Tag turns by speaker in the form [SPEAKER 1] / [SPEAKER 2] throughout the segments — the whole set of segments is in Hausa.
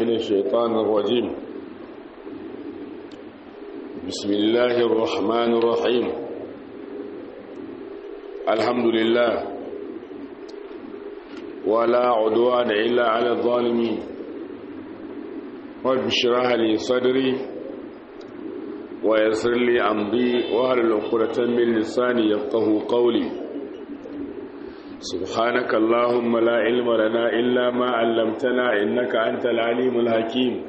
[SPEAKER 1] من الشيطان الرجيم بسم الله الرحمن الرحيم الحمد لله ولا عدوان إلا على الظالمين رب اشرح لي صدري ويسر لي أمري وهل العقدة من لساني يفقه قولي سبحانك اللهم لا علم لنا إلا ما علمتنا إنك أنت العليم الحكيم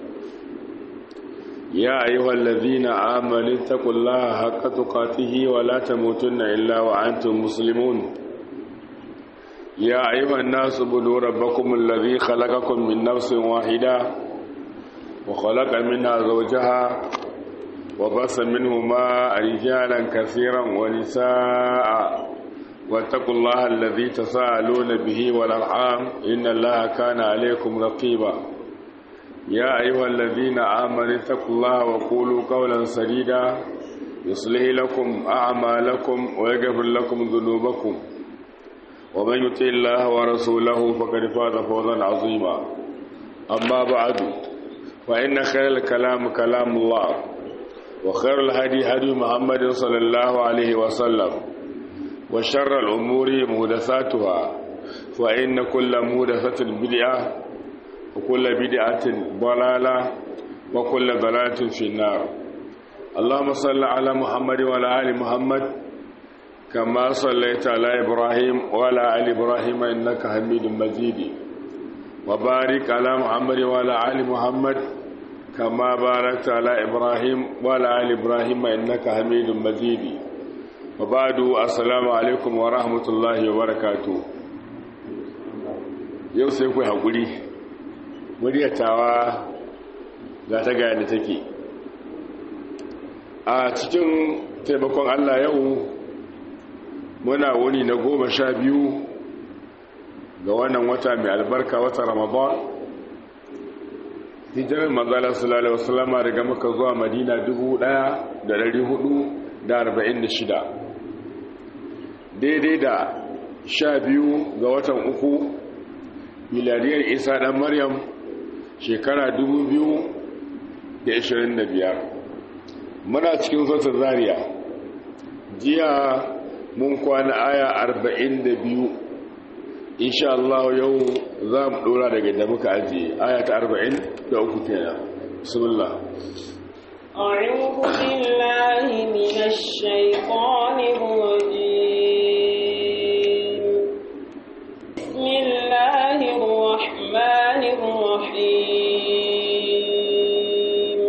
[SPEAKER 1] يا أيها الذين آمنوا اتقوا الله حق تقاته ولا تموتن إلا وأنتم مسلمون يا أيها الناس اعبدوا ربكم الذي خلقكم من نفس واحدة وخلق منها زوجها وبص منهما رجالا كثيرا ونساء واتقوا الله الذي تساءلون به والأرحام إن الله كان عليكم رقيبا يا أيها الذين آمنوا اتقوا الله وقولوا قولا سديدا يصلح لكم أعمالكم ويغفر لكم ذنوبكم ومن يطع الله ورسوله فقد فاز فوزا عظيما أما بعد فإن خير الكلام كلام الله وخير الهدي هدي محمد صلى الله عليه وسلم وشر الأمور مهدثاتها فإن كل مهدثة بدعة وكل بدعة ضلالة وكل ضلالة في النار اللهم صل على محمد وعلى آل محمد كما صليت على إبراهيم وعلى آل إبراهيم إنك حميد مجيد وبارك على محمد وعلى آل محمد كما باركت على إبراهيم وعلى آل إبراهيم إنك حميد مجيد وبعد السلام عليكم ورحمة الله وبركاته yau sai ku haƙuri muryatawa za ta gaya da take a cikin taimakon allah yau muna wuni na goma sha biyu ga wannan wata mai albarka wata ramadan hijirar manzala sallallahu wasallama daga maka zuwa madina 1446 daidai da sha biyu ga watan uku miladiyar isa dan maryam shekara 2025 muna cikin sautar zariya jiya mun kwana aya 42 insha Allah yau za mu dora daga da muka ajiye aya ta 43 kenan bismillah
[SPEAKER 2] أعوذ بالله من الشيطان الرجيم بسم الله الرحمن الرحيم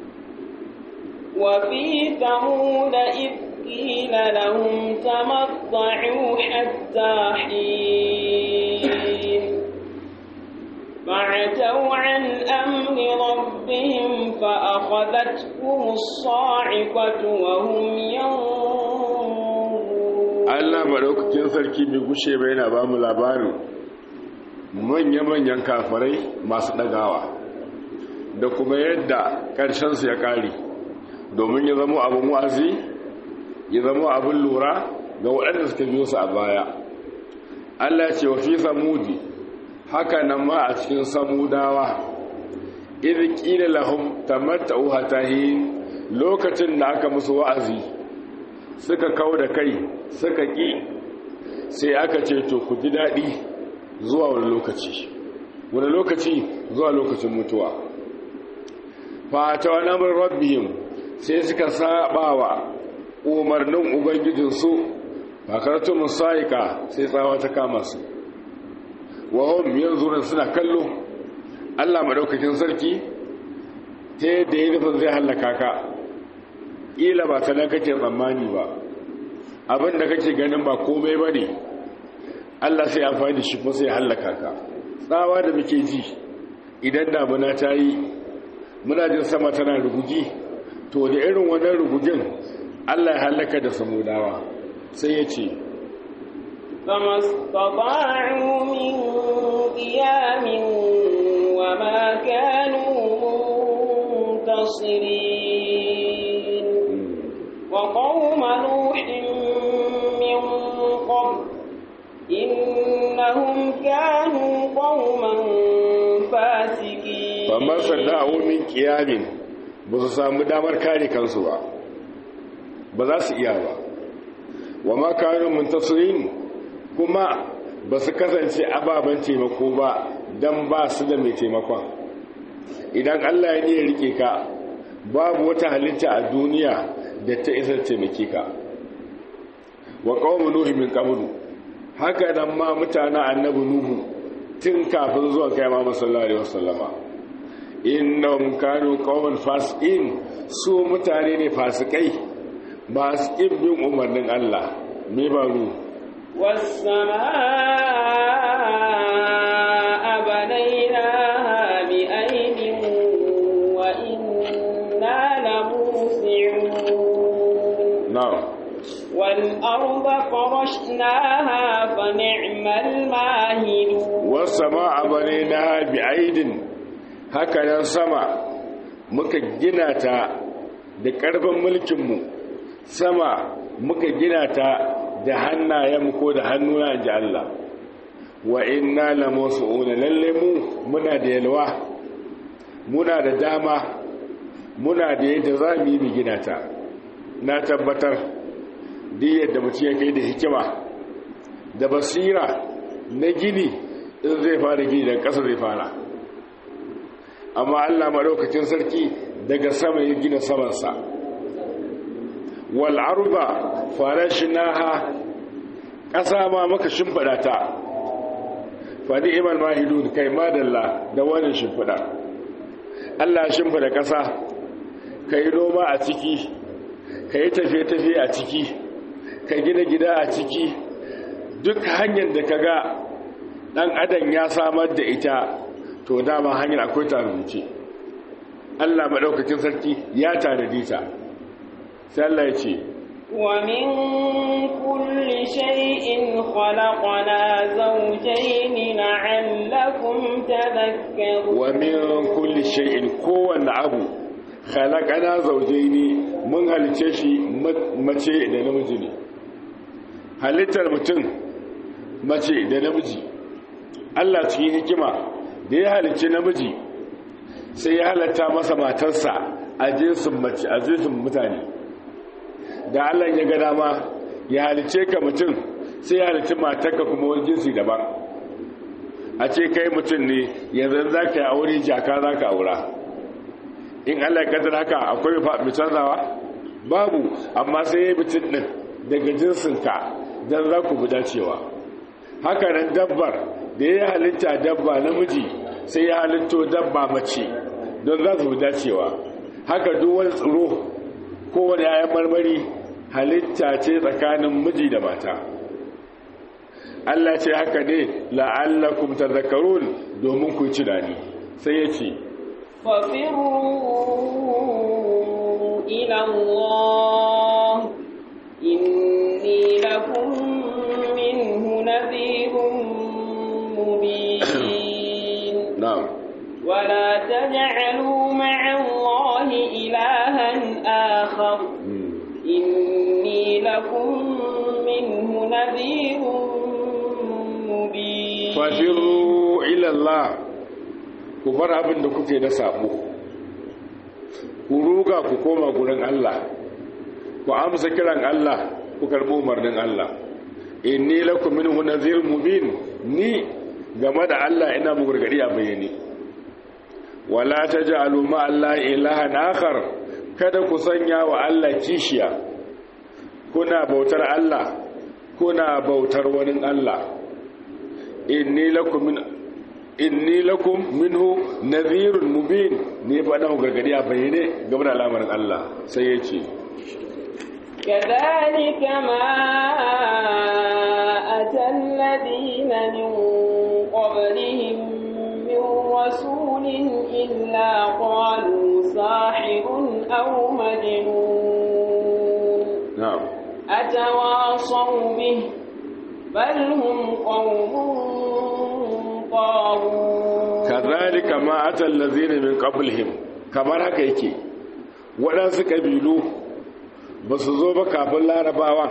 [SPEAKER 2] وفي ثمود إذ قيل لهم تمطعوا حتى حين فعتوا عن أمر ربهم فأخذتهم الصاعقة وهم ينظرون
[SPEAKER 1] Allah maɗaukakin sarki bai gushe bai na ba mu labarin manya-manyan kafarai masu ɗagawa da kuma yadda ƙarshensu ya ƙare domin ya zama abin wa'azi ya zama abin lura ga waɗanda suka biyo su a baya Allah ce wa fi samudi haka nan ma a cikin samudawa idan ƙila lahum tamatta'u hatahin lokacin da aka musu wa'azi suka kau da kai suka ƙi sai aka ce to ku ji daɗi zuwa wani lokaci wani lokaci zuwa lokacin mutuwa fata wani amur rabbihim sai suka saba wa umarnin ubangijinsu fakartu musayika sai tsawa ta kama su wahon yanzu suna kallo allah maɗaukakin sarki ta yadda ya nufin zai hallaka ka ƙila ba ta nan kake tsammani ba abin da kake ganin ba komai ba ne allah sai amfani da shi kuma sai hallaka ka tsawa da muke ji idan damuna ta yi muna jin sama tana rugugi to da irin wannan rugugin allah ya hallaka da samudawa sai ya ce
[SPEAKER 2] فما استطاعوا من قيام وما كانوا منتصرين وقوم نوح من قبل إنهم كانوا قوما فاسقين
[SPEAKER 1] famar sanda'u min qiyamin ba su samu damar kare kansu ba ba za su iya ba wa ma kanu muntasirin kuma ba su kasance ababen taimako ba dan ba su da mai taimakon idan Allah ya ne ya rike ka babu wata halitta a duniya da ta isa taimake ka wa qaumu nuhi min qablu haka nan ma mutanen annabi nuhu tun kafin zuwa kai ma sallallahu alaihi wasallama innahum kanu qauman fasiqin su mutane ne fasikai ba su bin umarnin Allah me ba ru
[SPEAKER 2] والسماء بنيناها بأيد وإنا لموسعون
[SPEAKER 1] na'am
[SPEAKER 2] والأرض فرشناها فنعم الماهدون
[SPEAKER 1] wasama'a banayna bi'aidin haka nan sama muka gina ta da karfin mulkinmu sama muka gina ta da hannayen ko da hannuna ji Allah wa inna lamusu'una lalle mu muna da yalwa muna da dama muna da yadda za mu yi mu gina ta na tabbatar duk yadda mutum ya kai da hikima da basira na gini in zai fara gini daga ƙasa zai fara amma allah maɗaukacin sarki daga sama ya gina samansa wal'arba farashinaha ƙasa ma maka shimfiɗa ta faɗi iman mahidun kai madalla da wani shimfiɗa allah shimfiɗa ƙasa ka yi noma a ciki ka yi tafiye-tafiye a ciki ka gina gida a ciki duk hanyar da ka ga ɗan adam ya samar da ita to dama hanyar akwai ta rubuce allah maɗaukacin sarki ya tanadi ta sai allah ya ce
[SPEAKER 2] ومن كل شيء خلقنا زوجين لعلكم تذكرون
[SPEAKER 1] wa min kulli shay'in kowanne abu khalaqana zawjaini mun halice shi mace da namiji ne halittar mutum mace da namiji Allah cikin hikima da ya halice namiji sai ya halatta masa matarsa a jinsin mace a jinsin mutane da Allah ya ga dama ya halice ka mutum sai ya halice matarka kuma wani jinsi daban a ce kai mutum ne yanzu za ka yi aure jaka za ka aura in allah kadar haka akwai mai canzawa babu amma sai ya yi mutum ɗin daga jinsinka don za ku bi dacewa haka nan dabbar da ya halitta dabba namiji sai ya halitto dabba mace don za su bi dacewa haka duk wani tsiro kowane yayan marmari halitta ce tsakanin miji da mata Allah ce haka ne la'allakum tadhakkarun domin ku ci dani sai ya ce
[SPEAKER 2] ففروا إلى الله إني لكم منه نذير مبين
[SPEAKER 1] na'am
[SPEAKER 2] ولا تجعلوا مع الله إلها آخر إني لكم منه نذير مبين
[SPEAKER 1] fafiru ila Allah ku bar abin da kuke na sabo ku ruga ku koma gurin Allah ku amsa kiran Allah ku karbi umarnin Allah inni lakum minhu nadhirun mubin ni game da Allah ina mu gargadi a bayyane wala taj'alu ma Allah ilahan akhar kada ku sanya wa Allah kishiya kuna bautar Allah kuna bautar wani Allah inni lakum min inni lakum minhu nadhirun mubin ne fa dan gargadi a bayyane game da al'amarin Allah sai ya ce
[SPEAKER 2] كذلك ما أتى الذين من قبلهم من رسول إلا قالوا ساحر أو مجنون
[SPEAKER 1] na'am
[SPEAKER 2] أتواصوا به بل هم قوم طاغون
[SPEAKER 1] kadhalika ma ata allazina min qablihim kamar haka yake waɗansu kabilu ba su zo ba kafin larabawa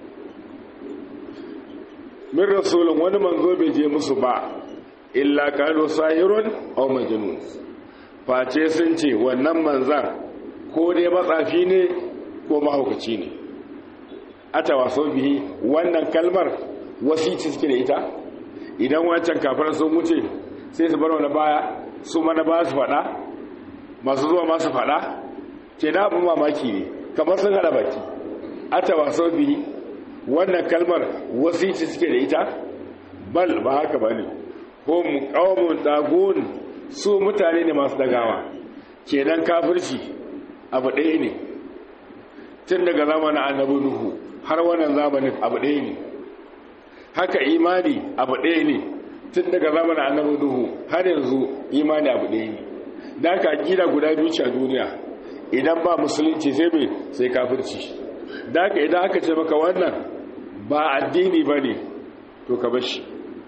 [SPEAKER 1] min rasulun wani manzo bai je musu ba illa qalu sahirun aw majnun face sun ce wannan manzan ko dai matsafi ne ko mahaukaci ne ata waso bihi wannan kalmar wasici suke da ita idan wancan kafar sun wuce sai su bar wani baya su mana ba su faɗa masu zuwa masu faɗa ke na abin mamaki ne kamar sun hada baki ata waso bihi wannan kalmar wasici suke da ita bal ba haka ba ne ko mu ƙawamun dagun su mutane ne masu dagawa kenan kafirci abu ɗaya ne tun daga zamanin annabi nuhu har wannan zamanin abu ɗaya ne haka imani abu ɗaya ne tun daga zamanin annabi nuhu har yanzu imani abu ɗaya ne da aka aƙida guda biyu ce a duniya idan ba musulunci sai mai sai kafirci da aka idan aka ce maka wannan ba addini ba ne to ka bashi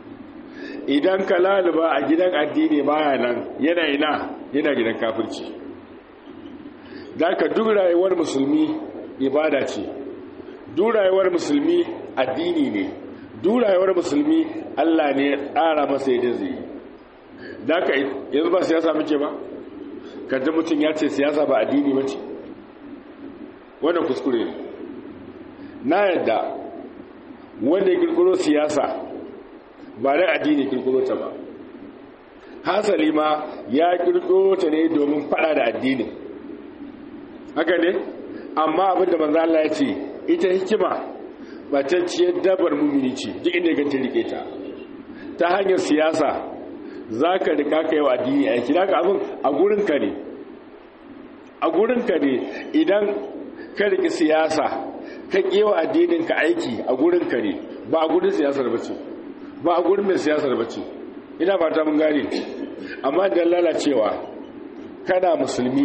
[SPEAKER 1] idan ka laluba a gidan addini baya nan yana ina yana gidan kafirci da ka duk rayuwar musulmi ibada ce duk rayuwar musulmi addini ne duk rayuwar musulmi Allah ne ya tsara masa yadda zai yi da ka yanzu ba siyasa muke ba kanta mutum ya ce siyasa ba addini ba ce wannan kuskure ne na yadda wanda ya kirkiro siyasa ba da addini kirkiro ta ba hasali ma ya kirkiro ta ne domin fada da addini haka ne amma abinda manzo Allah ya ce ita hikima ba ta ciyar dabar mumini ce duk inda ganta rike ta ta hanyar siyasa zaka rika kai wa addini aiki zaka abin a gurin ka ne a gurin ka ne idan ka riki siyasa ka kewa addinin ka aiki a gurin ka ne ba a gurin siyasar bace ba a gurin mai siyasar bace ina fata mun gane amma da lalacewa kana musulmi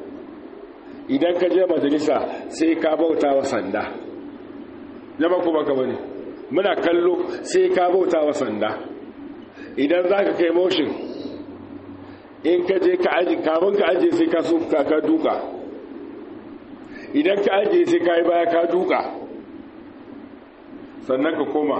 [SPEAKER 1] idan ka je majalisa sai ka bauta wa sanda zama kuma ka bane muna kallo sai ka bauta wa sanda idan za ka kai motion in ka je ka aji kamun ka aje sai ka so ka duka idan ka aje sai ka yi baya ka duka sannan ka koma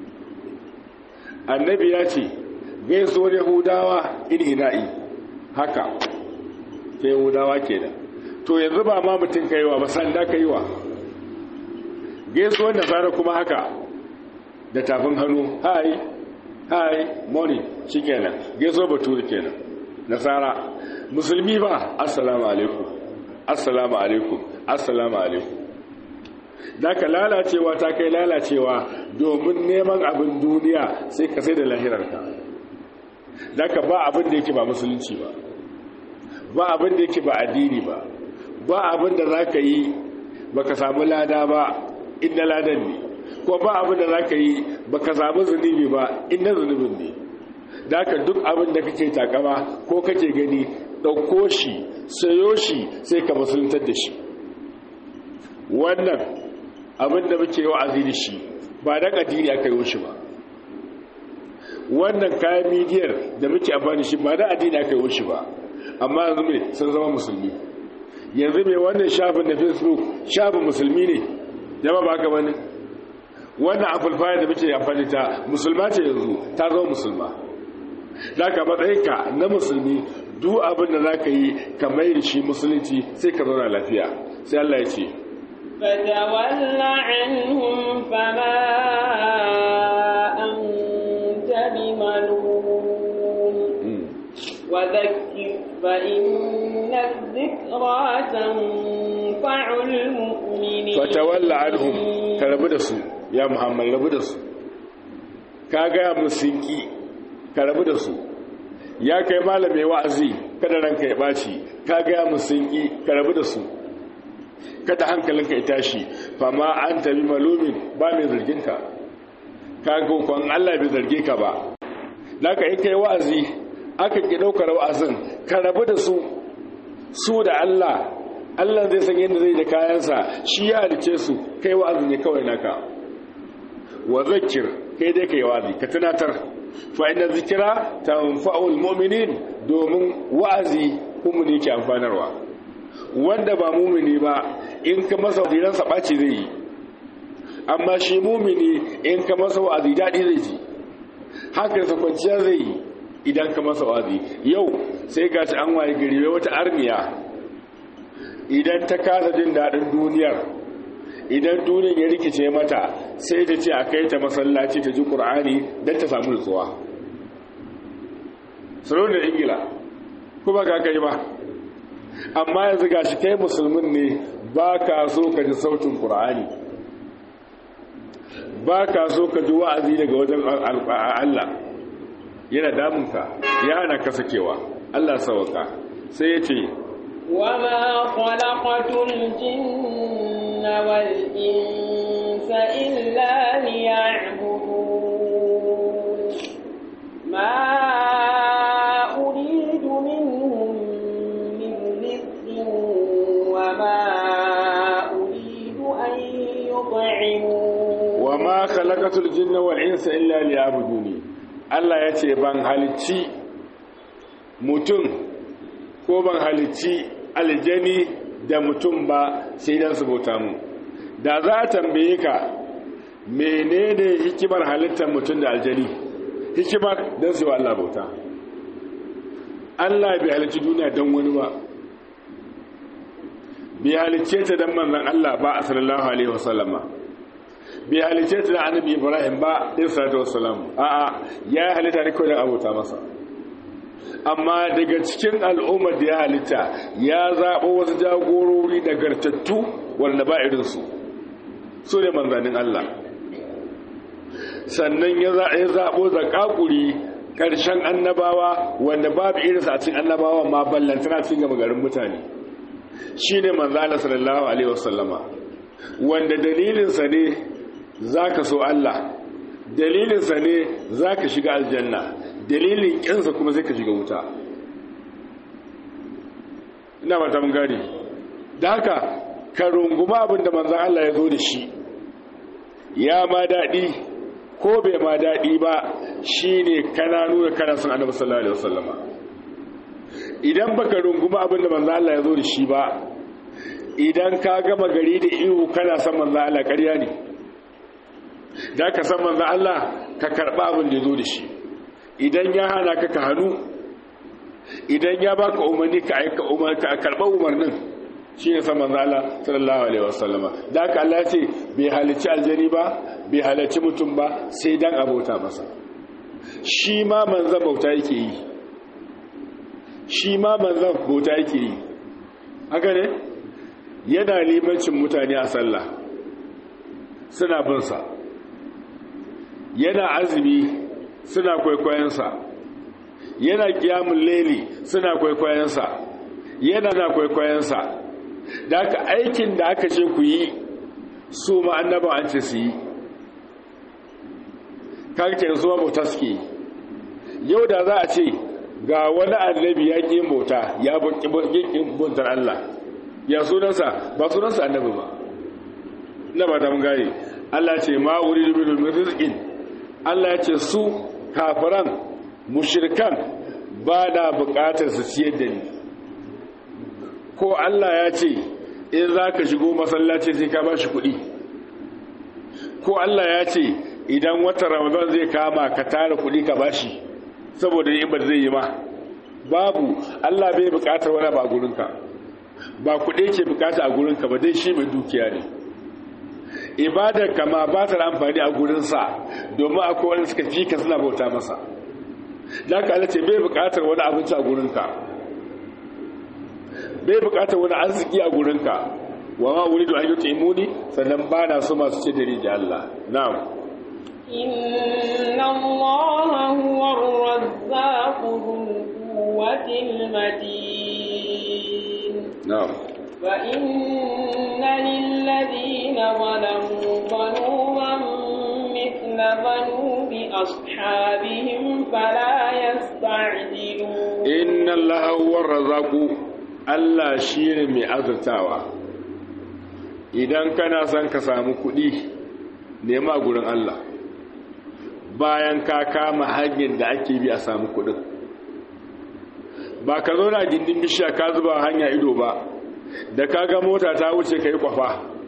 [SPEAKER 1] annabi ya ce gaisuwar yahudawa irhina'i haka ta yahudawa ke da to yanzu ba ma mutum ka yi wa masanda ka yi wa gaisuwar nasara kuma haka da tafin hannu hai hai morning shi kenan gaisuwar baturi kenan nasara musulmi ba assalamu alaikum assalamu alaikum assalamu alaikum da ka lalacewa ta kai lalacewa domin neman abin duniya sai ka sai da lahirarka da ka ba abin da yake ba musulunci ba ba abin da yake ba addini ba ba abin da za ka yi ba ka samu lada ba inda ladan ne ko ba abin da za ka yi ba ka samu zunubi ba inda zunubin ne da ka duk abin da kake takama ko kake gani ɗauko shi sayo shi sai ka musuluntar da shi wannan abin da muke wa'azi da shi ba da addini aka yi shi ba wannan kayan midiyar da muke amfani shi ba da addini aka yi shi ba amma yanzu mai sun zama musulmi yanzu mai wannan shafin da facebook shafin musulmi ne jama ba ka bane wannan afulfaya da muke amfani ta musulma ce yanzu ta zama musulma za ka matsayinka na musulmi duk abin da za ka yi ka mai da shi musulunci sai ka zauna lafiya sai Allah ya ce
[SPEAKER 2] فتول عنهم فما أنت بملوم وذكر فإن الذكرى تنفع المؤمنين
[SPEAKER 1] فتول عنهم كربو دسو يا محمد ربو دسو kaga musinki ka rabu da su ya kai malame wa'azi kada ranka ya baci kaga musinki ka rabu da su kada hankalinka ya tashi fama an tabi malumin ba mai zarginka kaga kwan Allah bai zarge ka ba naka in kai wa'azi aka ki daukar wa'azin ka rabu da su su da Allah Allah zai san yadda zai da kayansa shi ya halice su kai wa'azin ne kawai naka wa zakir kai dai kai wa'azi ka tunatar fa inna zikra tanfa'ul mu'minin domin wa'azi kuma ne ke amfanarwa wanda ba mumini ba in ka masa wadiransa ɓaci zai yi amma shi mumini in ka masa wa'azi daɗi zai ji hankalinsa kwanciya zai yi idan ka masa wazi yau sai ga an waye gari wata arniya idan ta kasa jin daɗin duniyar idan duniyar ya rikice mata sai ta ce a kai ta masallaci ta ji ƙur'ani don ta samu nutsuwa sarauniyar ingila kuma ka kai ba amma yanzu ga shi kai musulmin ne ba ka so ka ji sautin ƙur'ani ba ka so ka ji wa'azi daga wajen Allah yana damunka ya hana ka sakewa Allah sawaka sai ya ce
[SPEAKER 2] وما خلقت الجن والإنس إلا ليعبدون ما أريد منهم من رزق وما أريد أن يطعمون
[SPEAKER 1] وما خلقت الجن والإنس إلا ليعبدوني Allah ya ce ban halicci mutum ko ban halicci aljani da mutum ba sai dan su bauta mu da za a tambaye ka menene hikimar halittar mutum da aljani hikimar don su wa Allah bauta Allah bai halicci duniya don wani ba bai halicce ta don manzan Allah ba a sallallahu alaihi wasallama bai halice ta da annabi ibrahim ba ɗin salatu wasalam a'a ya halitta ne kawai don abota masa amma daga cikin al'ummar da ya halitta ya zaɓo wasu jagorori nagartattu wanda ba irinsu su ne manzannin allah sannan ya zaɓo zakakuri ƙarshen annabawa wanda babu irinsa a cikin annabawa ma ballantana cikin gama garin mutane shi ne manzana sallallahu alaihi wasallama wanda dalilinsa ne za ka so Allah dalilinsa ne za ka shiga aljanna dalilin ƙinsa kuma zai ka shiga wuta ina mata mun gari da haka ka runguma abinda manzan Allah ya zo da shi ya ma daɗi ko bai ma daɗi ba shi ne kana nuna kana sun annabi sallallahu alaihi wasallama idan baka runguma abinda manzan Allah ya zo da shi ba idan ka gama gari da ihu kana san manzan Allah ƙarya ne da ka san manzan Allah ka karɓa abin da ya zo da shi idan ya hana ka ka hannu idan ya baka umarni ka aika umarni ka karɓa umarnin shi ne san manzan Allah sallallahu alaihi wasallama da ka Allah ce bai halicci aljani ba bai halicci mutum ba sai dan abota masa shi ma manzan bauta yake yi shi ma manzan bauta yake yi haka ne yana limancin mutane a sallah suna binsa yana azumi suna kwaikwayonsa yana kiyamun leli suna kwaikwayonsa yana na kwaikwayonsa da aka aikin da aka ce ku yi su ma annaba an ce su yi kakce su ma bauta suke yi yau da za a ce ga wani annabi ya ƙi bauta ya ƙi bautar Allah ya sunansa ba sunansa annabi ba na ba ta mun gane Allah ce ma wuri da min rizqin Allah ya ce su kafiran mushrikan ba da bukatar su ciyar da ni ko Allah ya ce in za ka shigo masallaci sai ka ba shi kuɗi ko Allah ya ce idan wata ramadan zai kama ka tara kuɗi ka ba shi saboda in ba zai yi ma babu Allah bai bukatar wani ba a gurinka ba kuɗi ke bukata a gurinka ba dai shi mai dukiya ne ibadar kama ba ta amfani a gurinsa domin akwai wani suka fi ka suna bauta masa da ka ce bai bukatar wani abinci a gurinka bai bukatar wani arziki a gurinka wa ma wuri da ayyuka imuni sannan ba na so masu ce da riji Allah na'am
[SPEAKER 2] inna Allah huwa ar-razzaq dhul quwwati al-matin
[SPEAKER 1] na'am
[SPEAKER 2] فإن للذين ظلموا ظنوبا مثل ذنوب أصحابهم فلا يستعجلون
[SPEAKER 1] inna allaha huwa razzaqu Allah shine mai azurtawa idan kana son ka samu kuɗi nema gurin Allah bayan ka kama hanyar da ake bi a samu kuɗin ba ka zo na gindin bishiya ka zuba hanya ido ba da ka ga mota ta wuce ka yi kwafa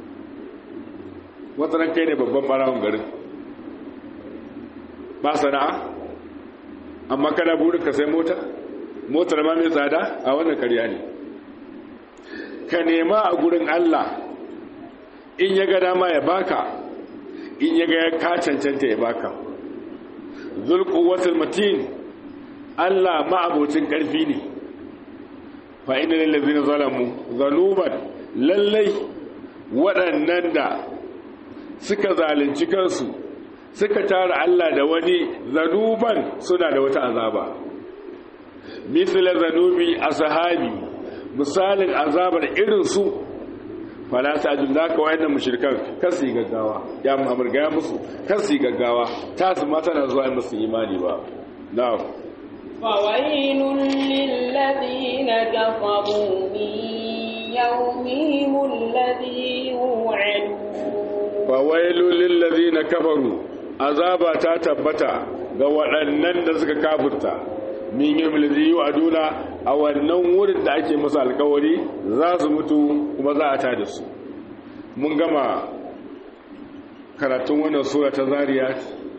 [SPEAKER 1] wata kai ne babban ɓarawun garin ba sana'a amma kana burin ka sai mota motar ma mai tsada a wannan karya ne ka nema a gurin Allah in ya ga dama ya baka in ya ga ka cancanta ya baka zulquwatul matin Allah ma'abocin karfi ne fa inna lil ladzina zalamu zaluban lallai waɗannan da suka zalunci kansu suka tara Allah da wani zanuban suna da wata azaba misla zanubi ashabi misalin azabar irin su fala ta'jil zaka wayannan mushrikan kasi gaggawa ya Muhammad ga musu kasi gaggawa ta su mata na zuwa musu imani ba na'am
[SPEAKER 2] فويل للذين كفروا من يومهم الذي يوعدون
[SPEAKER 1] فويل للذين كفروا azaba ta tabbata ga waɗannan da suka kafurta min yi milzi a duna a wannan wurin da ake masa alkawari za su mutu kuma za a tada su mun gama karatun wannan sura ta zariya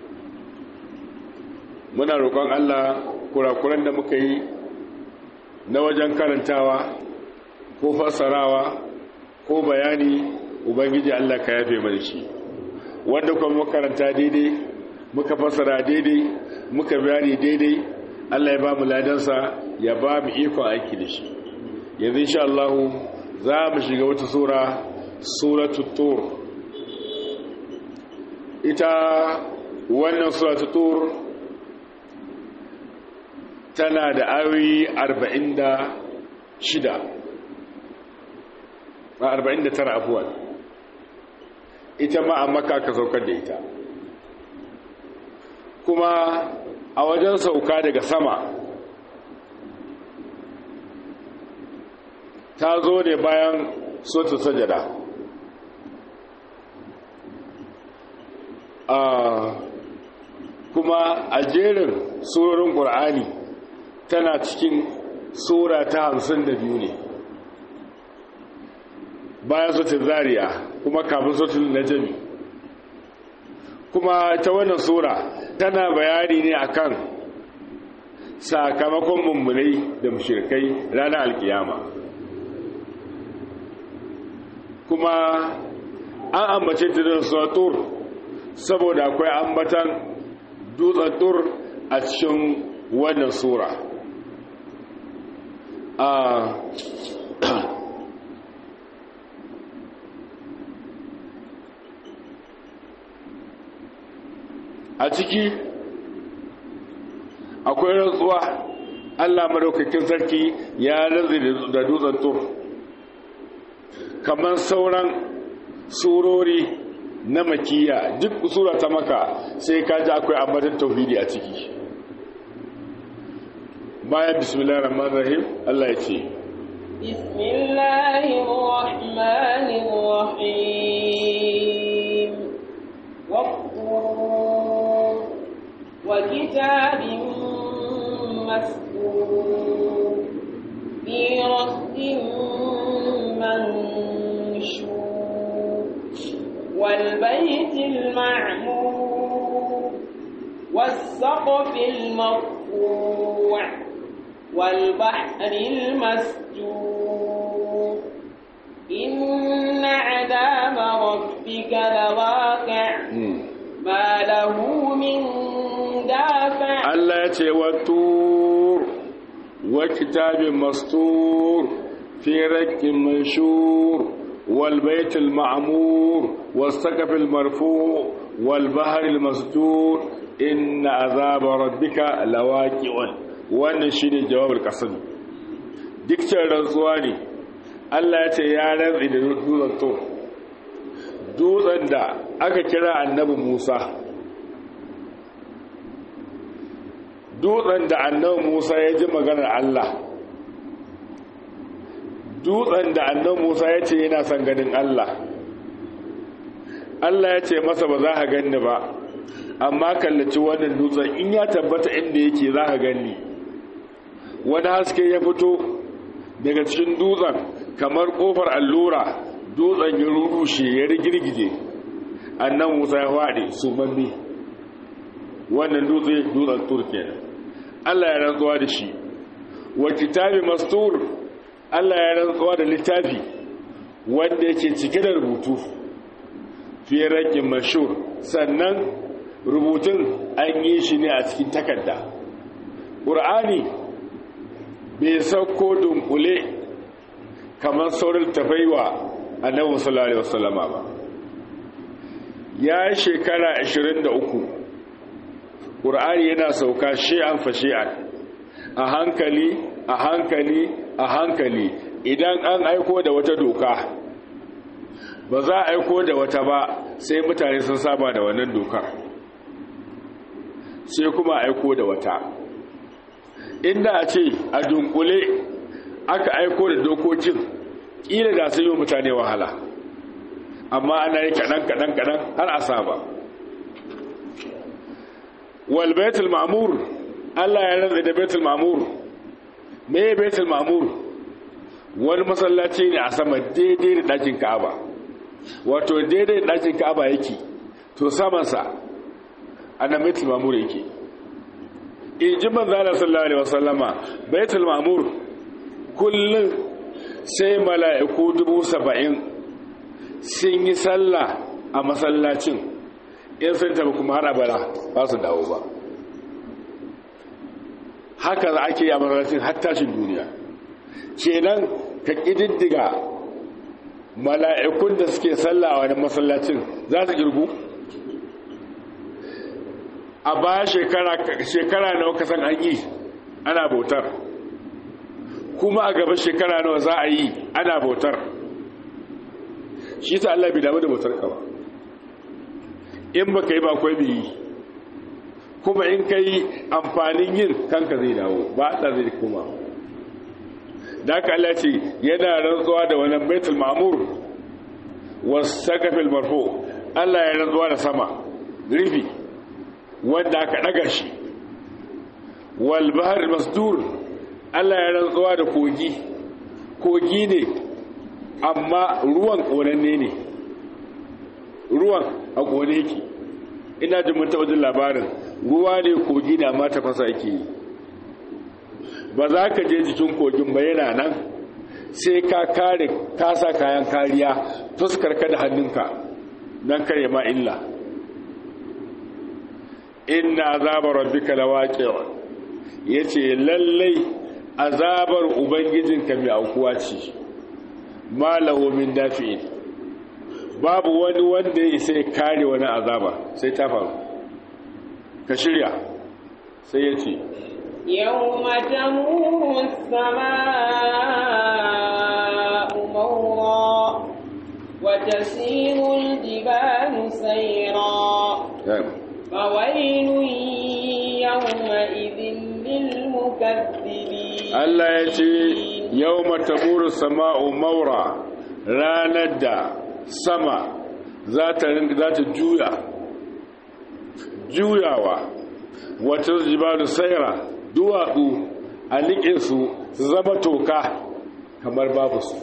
[SPEAKER 1] muna roƙon allah kurakuran da muka yi na wajen karantawa ko fassarawa ko bayani ubangiji allah ka yafe mana shi wanda kuma makaranta daidai muka fassara daidai muka bayani daidai Allah ya ba mu ladansa ya ba mu ikon aiki da shi yanzu insha Allah za mu shiga wata sura suratul tur ita wannan suratul tur tana da ayoyi 46 a 49 abuwan ita ma a maka ka saukar da ita kuma a wajen sauka daga sama ta zo ne bayan sotu sajada kuma a jerin surorin ƙur'ani tana cikin sura ta hamsin da biyu ne bayan sotin zariya kuma kafin sotin najami kuma ta wannan sura tana bayani ne akan sakamakon mummunai da mushirkai ranar alkiyama kuma an ambace ta da satur saboda akwai ambatan dutsen tur a cikin wannan sura a ciki akwai rantsuwa Allah madaukakin sarki ya rantsi da dutsen tur kamar sauran surori na makiya duk sura ta maka sai ka ji akwai ambatan tauhidi a ciki bayan bismillahir rahmanir rahim Allah ya ce
[SPEAKER 2] bismillahir rahmanir rahim وكتاب مسكور في رد منشور والبيت المعمور والسقف المرفوع والبحر المسجور إن عذاب ربك لواقع ما له من دافع
[SPEAKER 1] Allah ya ce wa tur wa kitabin mastur fi rakin manshur wal baitul ma'mur was saqafil marfu' wal bahril masjur inna azaba rabbika lawaqi'un wannan shine jawabul qasam duk rantsuwa ne Allah ya ce ya rantsi da dutsen to dutsen da aka kira annabi Musa dutsen da annabi Musa ya ji maganar Allah dutsen da annabi Musa ya ce yana son ganin Allah Allah ya ce masa ba za ka ganni ba amma kallaci wannan dutsen in ya tabbata inda yake za ka ganni wani haske ya fito daga cikin dutsen kamar kofar allura dutsen ya rurushe ya rigirgije annan musa ya faɗi su mammi wannan dutse dutsen turkiya Allah ya rantsuwa da shi wa kitabi mastur Allah ya rantsuwa da littafi wanda yake cike da rubutu fi rakin mashur sannan rubutun an yi shi ne a cikin takarda ƙur'ani bai sauko dunkule kamar saurin tafaiwa annabi sallallahu alaihi wasallama ba ya shekara 23 ƙur'ani yana sauka shi'an fa shi'an a hankali a hankali a hankali idan an aiko da wata doka ba za a aiko da wata ba sai mutane sun saba da wannan dokar sai kuma aiko da wata inda a ce a dunkule aka aiko da dokokin ƙila da sun yi mutane wahala amma ana yi kaɗan kaɗan kaɗan har a saba wal baitul ma'mur Allah ya rantsa da baitul ma'mur me baitul ma'mur wani masallaci ne a sama daidai da ɗakin Ka'aba wato daidai da ɗakin Ka'aba yake to saman sa ana baitul ma'mur yake in ji manzala sallallahu alaihi wasallama baitul ma'mur kullun sai mala'iku dubu saba'in sun yi sallah a masallacin in sun tafi kuma har abada ba su dawo ba haka za ake yi a masallacin har tashin duniya kenan ka ƙididdiga mala'ikun da suke sallah a wani masallacin za su girgu a baya shekara nawa kasan an yi ana bautar kuma a gaba shekara nawa za a yi ana bautar shi ta Allah bai damu da bautar ka ba in ba ka yi ba kwai bi yi kuma in ka yi amfanin yin kanka zai dawo ba ta zai kuma da aka Allah ce yana rantsuwa da wannan baitul ma'mur wasu sakafil marfo Allah ya rantsuwa da sama rufi wanda aka daga shi wal bahr masdur Allah ya rantsuwa da kogi kogi ne amma ruwan konanne ne ruwan a kone yake ina jin mun taɓa labarin ruwa ne kogi da amma tafasa yake yi ba za ka je jikin kogin ba yana nan sai ka kare kasa kayan kariya fuskar ka da hannunka don kare ma illa inna azabar rabbika lawaqi'un yace lallai azabar ubangijinka mai aukuwa ce malahu min dafi'in babu wani wanda ya sai kare wani azaba sai ta faru ka shirya sai ya ce
[SPEAKER 2] يوم تمور السماء مورا وتسير الجبال سيرا فويل يومئذ للمكذبين
[SPEAKER 1] Allah ya ce yau matamuru sama'u maura ranar da sama za ta juya juyawa wata jibalu saira duwatsu a liƙe su su zama toka kamar babu su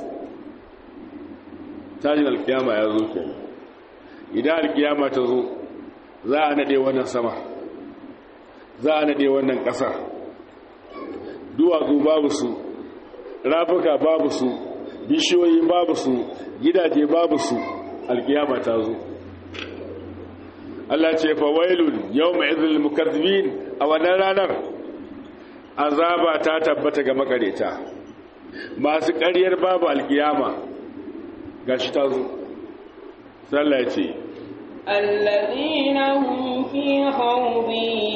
[SPEAKER 1] tashin alkiyama ya zo ke idan alkiyama ta zo za a naɗe wannan sama za a naɗe wannan ƙasar duwatsu babu su rafuka babu su bishiyoyi babu su gidaje babu su alkiyama ta zo Allah ce fa wailun yawma idhil mukaththibin a wannan ranar azaba ta tabbata ga makareta masu ƙaryar babu alkiyama gashi ta zo sallah ya ce
[SPEAKER 2] الذين هم في خوض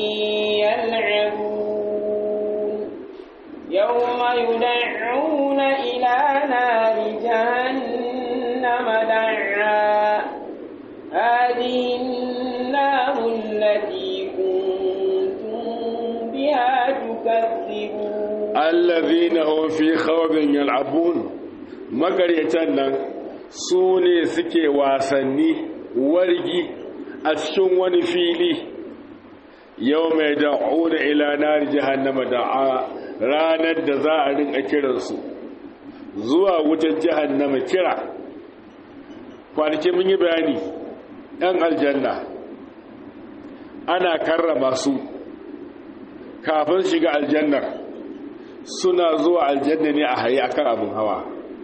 [SPEAKER 2] يلعبون يوم يدعون إلى نار جهنم دعا هذه النار التي كنتم بها تكذبون
[SPEAKER 1] allazina hum fi khawdin yal'abun magariyatan nan su ne suke wasanni wargi a cikin wani fili yau mai da'una ila nar jahannama da'a ranar da za a rinka kiransu zuwa wutar jahannama kira kwanaki mun yi bayani ɗan aljanna ana karrama su kafin shiga aljannar suna zuwa aljanna ne a haye akan abin hawa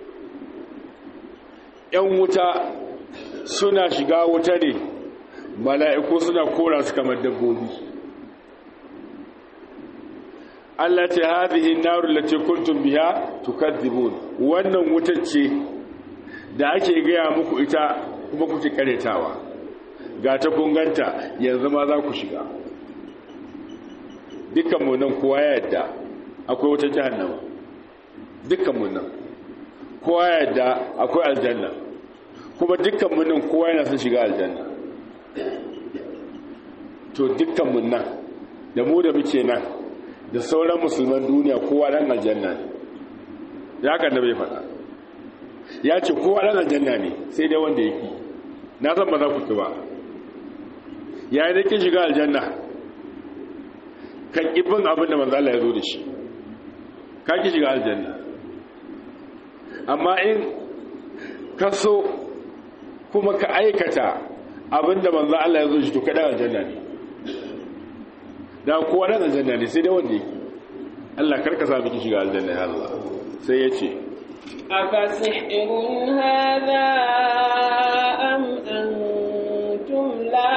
[SPEAKER 1] ‘yan wuta suna shiga wuta ne mala'iku suna kora su kamar dabbobi Allah ce hadhihi an-naru allati kuntum biha tukadzibun wannan wutar ce da ake gaya muku ita kuma kuke karetawa ga ta kunganta yanzu ma za ku shiga dukkan mu nan kowa ya yadda akwai wata jahannama dukkan mu nan kowa ya yadda akwai aljanna kuma dukkan mu nan kowa yana son shiga aljanna to dukkan mu nan da mu da muke nan da sauran musulman duniya kowa dan aljanna ne ya kan da bai faɗa ya ce kowa dan aljanna ne sai dai wanda yake na san ba za ku ki ba ya yi kin shiga aljanna kan ibin abin da manzo Allah ya zo da shi ka ki shiga aljanna amma in ka so kuma ka aikata abin da manzo Allah ya zo shi to kada aljanna ne da kowa dan aljanna ne sai dai wanda yake Allah karka sa miki shiga aljanna ya Allah sai ya ce
[SPEAKER 2] أفسحر هذا أم أنتم لا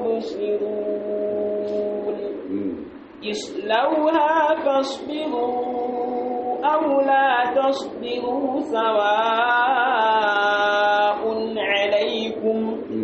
[SPEAKER 2] تبصرون اصلوها فاصبروا أو لا تصبروا سواء عليكم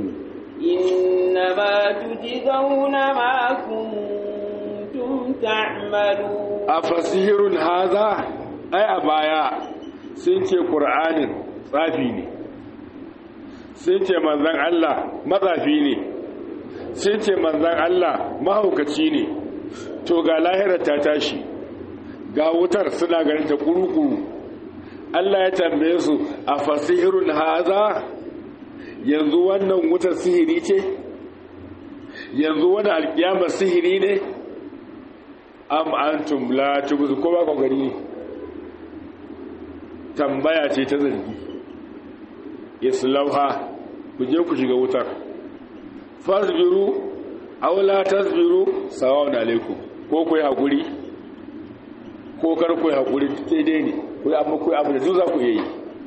[SPEAKER 2] إنما تجزون ما كنتم تعملون
[SPEAKER 1] أفسحر هذا أي أبايا sun ce ƙur'anin tsafi ne sun ce manzan Allah matsafi ne sun ce manzan Allah mahaukaci ne to ga lahirar ta tashi ga wutar suna ganin ta kurukuru Allah ya tambaye su a fasihirun haza yanzu wannan wutar sihiri ce yanzu wani alkiyamar sihiri ne am antum la tubzu ko ba ku gani ne tambaya ce ta zargi islauha ku je ku shiga wutar fasbiru aw la tasbiru sawa'un alaikum ko ku yi hakuri ko kar ku yi hakuri daidai ne ku yi amma ku yi abu da duk za ku yi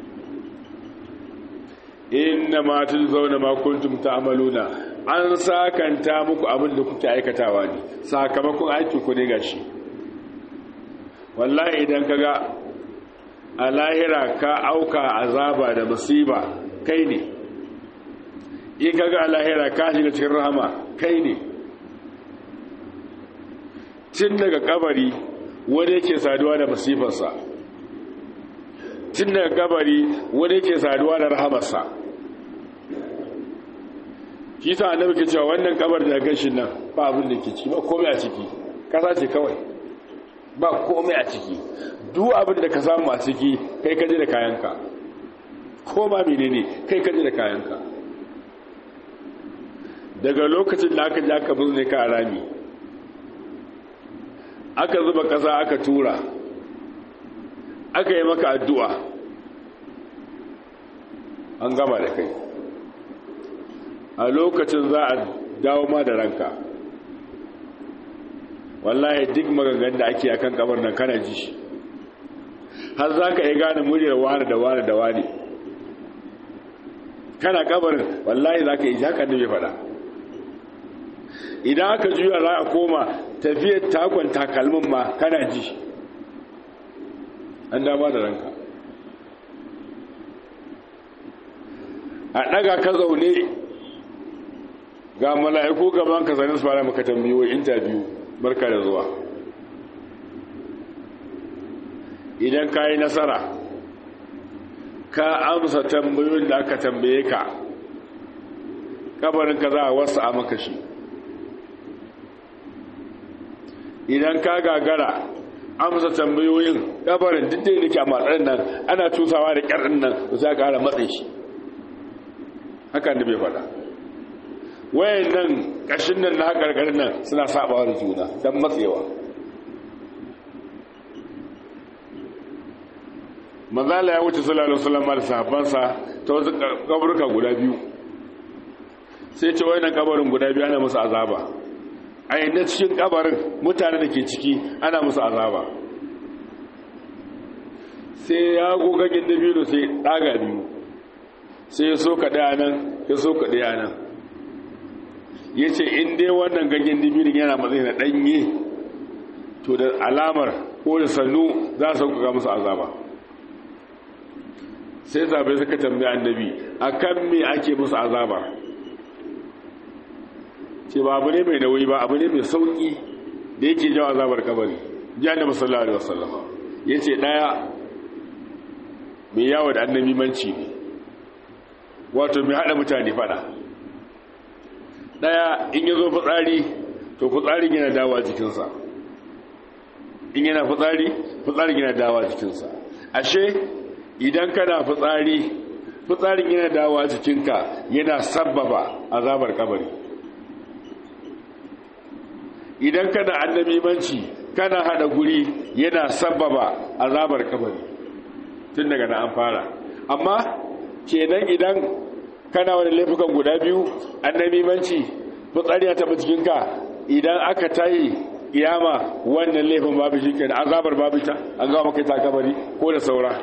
[SPEAKER 1] inna ma tujzauna ma kuntum ta'maluna an sakanta muku abin da kuke aikatawa ne sakamakon aiki ku ne gashi wallahi idan kaga a lahira ka auka azaba da musiba kai ne in kaga a lahira ka shiga cikin rahama kai ne tun daga kabari wani yake saduwa da musifarsa tun daga kabari wani yake saduwa da rahamarsa kisa annabi ke cewa wannan kabar da gashin nan ba abin da ke ciki ba komai a ciki kasa ce kawai ba komai a ciki duk abin da ka samu a ciki kai kaje da kayanka ko ma menene kai kaje da kayanka daga lokacin da aka ji aka bizne ka a rami aka zuba kasa aka tura aka yi maka addu'a an gama da kai a lokacin za a dawo ma da ranka wallahi duk maganganun da ake akan kamar nan kana ji har za ka yi gane muryar wani da wani da wani kana kabarin wallahi za ka yi haka ne mai fada idan aka juya za a koma tafiyar takon takalmin ma kana ji an dama da ranka a ɗaga ka zaune ga mala'iku gaban ka sanin su fara maka tambayoyi interview barka da zuwa idan ka yi nasara ka amsa tambayoyin da aka tambaye ka kabarin ka za a wasu a maka shi idan ka gagara amsa tambayoyin kabarin duk da yake a matsayin nan ana tusawa da ƙyarin nan za a ƙara matsayi shi hakan da bai faɗa wayan nan ƙashin nan na haƙarƙarin nan suna saɓawa da juna don matsewa manzala ya wuce sallallahu alaihi wasallam da sahabbansa ta wasu kaburka guda biyu sai ce wayan kabarin guda biyu ana musu azaba a yadda cikin kabarin mutane da ke ciki ana musu azaba sai ya gogagin dabino sai ɗaga biyu sai ya soka ɗaya nan ya soka ɗaya nan ya ce in dai wannan ganyen dabino yana matsayi na ɗanye to da alamar ko da sannu za su sauƙaƙa musu azaba sai zaɓe suka tambayi annabi a kan me ake musu azaba ce ba abu ne mai nauyi ba abu ne mai sauƙi da yake jawo azabar kabari ji annabi sallallahu alaihi wasallama ya ce ɗaya mai yawo da annabi manci ne wato mai haɗa mutane fada ɗaya in ya zo fitsari to fitsarin yana dawa jikinsa in yana fitsari fitsarin yana dawa jikinsa ashe idan kana fitsari fitsarin yana dawa jikinka yana sabbaba azabar kabari idan kana annabi manci kana hada guri yana sabbaba azabar kabari tun daga na an fara amma kenan idan kana wani laifukan guda biyu annabi manci fitsari ya taba jikinka idan aka tayi kiyama wannan laifin babu shi kenan azabar babu ta an gawa maka ta kabari ko da saura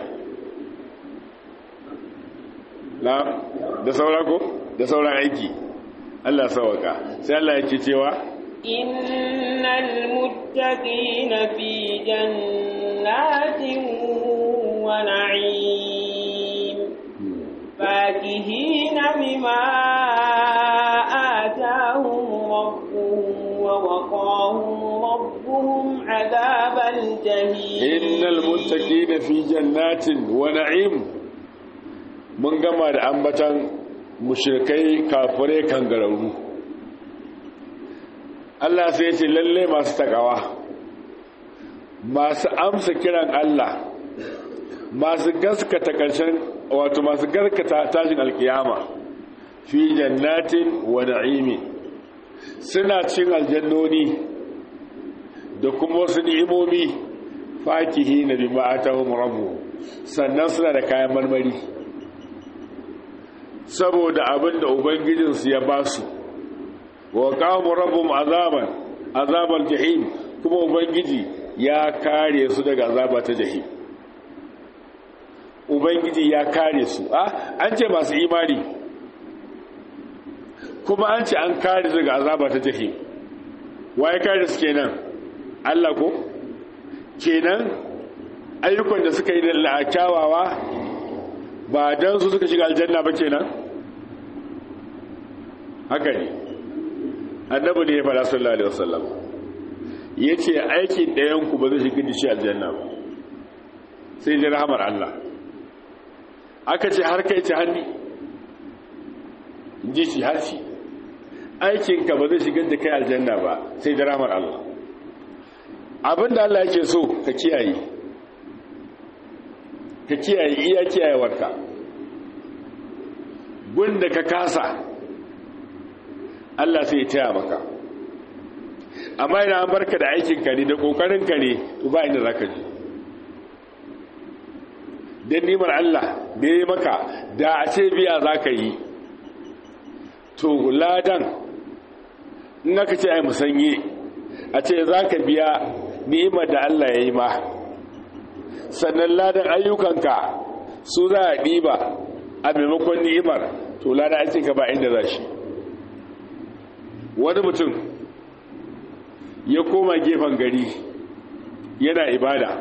[SPEAKER 1] na da saura ko da sauran aiki Allah sawaka sai Allah yake cewa
[SPEAKER 2] innal muttaqina fi jannatin wa na'im fakihina bima atahum rabbuhum wa waqahum rabbuhum adhabal jahim
[SPEAKER 1] innal muttaqina fi jannatin wa na'im mun gama da ambatan mushrikai kafirai kangararru Allah sai ya ce lalle masu takawa masu amsa kiran Allah masu gaskata karshen wato masu gaskata tashin alkiyama fi jannatin wa na'imi suna cin aljannoni da kuma wasu ni'imomi fakihi na bima atahum rabbu sannan suna da kayan marmari saboda abin da ubangijinsu ya ba su wa kawo rabin azaban azabar jahim kuma ubangiji ya kare su daga azaba ta jahim ubangiji ya kare su a an ce masu imani kuma an ce an kare su daga azaba ta jahim waye kare su kenan Allah ko kenan ayyukan da suka yi da la'akyawawa ba don su suka shiga aljanna ba kenan haka ne annabi ne ya fara sallallahu alaihi wasallam yace aikin ɗayan ku ba zai shiga da shi aljanna ba sai da rahmar Allah aka ce har kai ce hanni ji shi har shi aikin ka ba zai shiga da kai aljanna ba sai da rahmar Allah abinda Allah yake so ka kiyaye ka kiyaye iya kiyayewarka gunda ka kasa Allah sai ya taya maka amma idan an barka da aikinka ne da ƙoƙarinka ne to ba inda za ka ji don nimar Allah da ya yi maka da a ce biya za ka yi to ladan in aka ce ai musanye a ce za ka biya ni'imar da Allah ya yi ma sannan ladan ayyukanka su za a ɗiba a maimakon ni'imar to ladan aikinka ba inda za shi wani mutum ya koma gefen gari yana ibada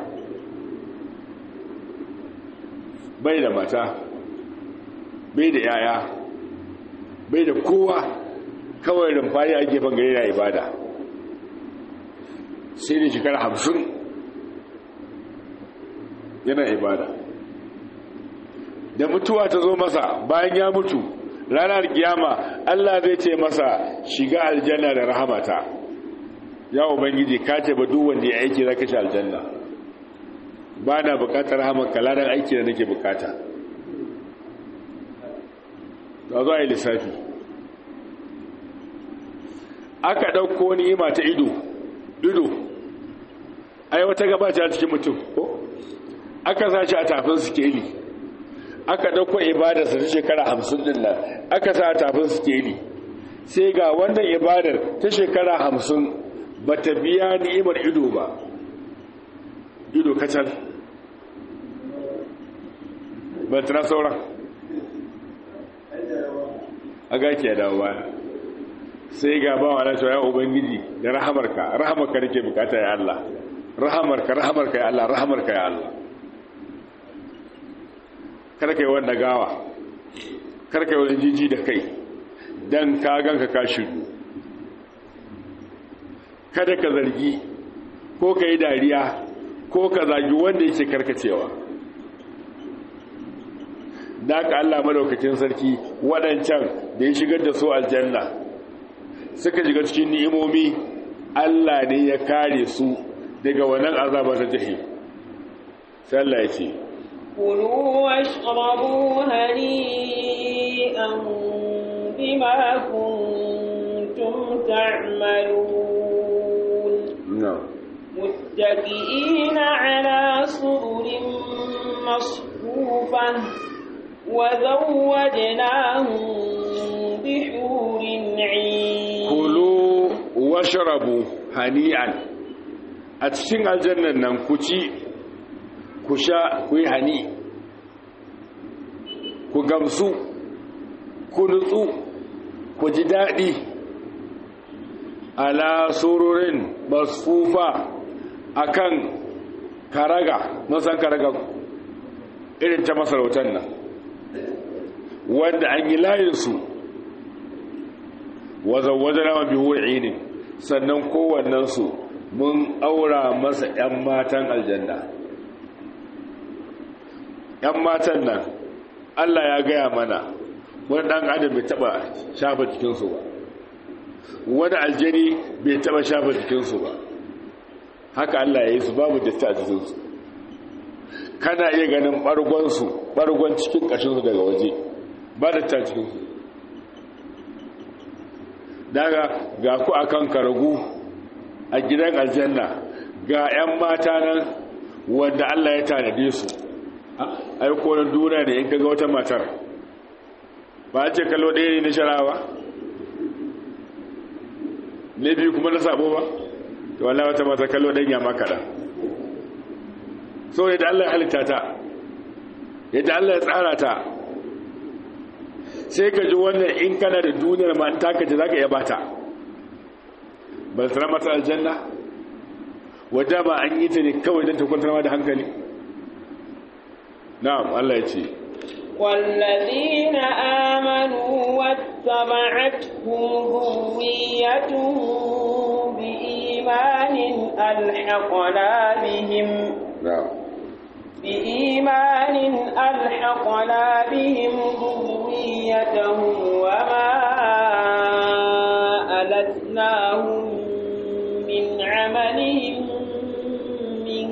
[SPEAKER 1] bai da mata bai da yaya bai da kowa kawai rumfani a gefen gari yana ibada sai da shekara hamsin yana ibada da mutuwa ta zo masa bayan ya mutu ranar kiyama Allah zai ce masa shiga aljanna da rahamata ya ubangiji ka ce ba duk wanda ya aiki zaka shi aljanna ba na bukatar rahamar kalaran aiki da nake bukata ta zo a yi lissafi aka ɗauko ni'ima ta ido ido ai wata gabata a cikin mutum ko aka sa shi a tafin sikeli aka ɗauko ibadarsa ta shekara hamsin din nan aka sa a tafin sikeli sai ga wannan ibadar ta shekara hamsin ba ta biya ni'imar ido ba ido kacal ba ta sauran a gaki ya dawo baya sai ga ba wa na ya ubangiji da rahamarka rahamarka nake bukata ya Allah rahamarka rahamarka ya Allah rahamarka ya Allah kada kai wanda gawa kada kai wani jiji da kai dan ka ganka ka shiru kada ka zargi ko ka yi dariya ko ka zagi wanda yake karkacewa da ka Allah madaukakin sarki waɗancan da ya shigar da su aljanna suka shiga cikin ni'imomi Allah ne ya kare su daga wannan azaba ta jahi sai Allah ya ce
[SPEAKER 2] kulu washrabu hani'an bima kuntum ta'malun
[SPEAKER 1] na'am
[SPEAKER 2] متكئين على سرر مصفوفة وزوجناهم بحور عين
[SPEAKER 1] kulu washrabu hani'an a cikin aljannan nan ku ci ku sha ku yi hani ku gamsu ku nutsu ku ji daɗi ala sururin masfufa akan karaga mun san karaga irin ta masarautar nan wanda an yi layinsu wazawajana wa bihu ne sannan kowannensu mun aura masa 'yan matan aljanna 'yan matan nan Allah ya gaya mana wani ɗan adam bai taɓa shafa jikinsu ba wani aljani bai taɓa shafa jikinsu ba haka Allah ya yi su babu datti a jikinsu kana iya ganin ɓargonsu ɓargon cikin ƙashinsu daga waje ba da ta cikinsu daga ga ku akan karagu a gidan aljanna ga 'yan mata nan wanda Allah ya tanade su ai kowane duniya ne in kaga wata matar ba a ce kallo ɗaya ne na sharawa ne biyu kuma na sabo ba to wallah wata mata kallo ɗan ya makaɗa so yadda Allah ya halitta ta yadda Allah ya tsara ta sai ka ji wannan in kana da duniyar ma ta kaji za ka iya bata ba su mata aljanna wadda ba an yi ta ne kawai don ta kwantar ma da hankali na'am Allah ya ce
[SPEAKER 2] والذين آمنوا واتبعتهم ذريتهم بإيمان ألحقنا بهم
[SPEAKER 1] na'am
[SPEAKER 2] بإيمان ألحقنا بهم ذريتهم وما ألتناهم من عملهم من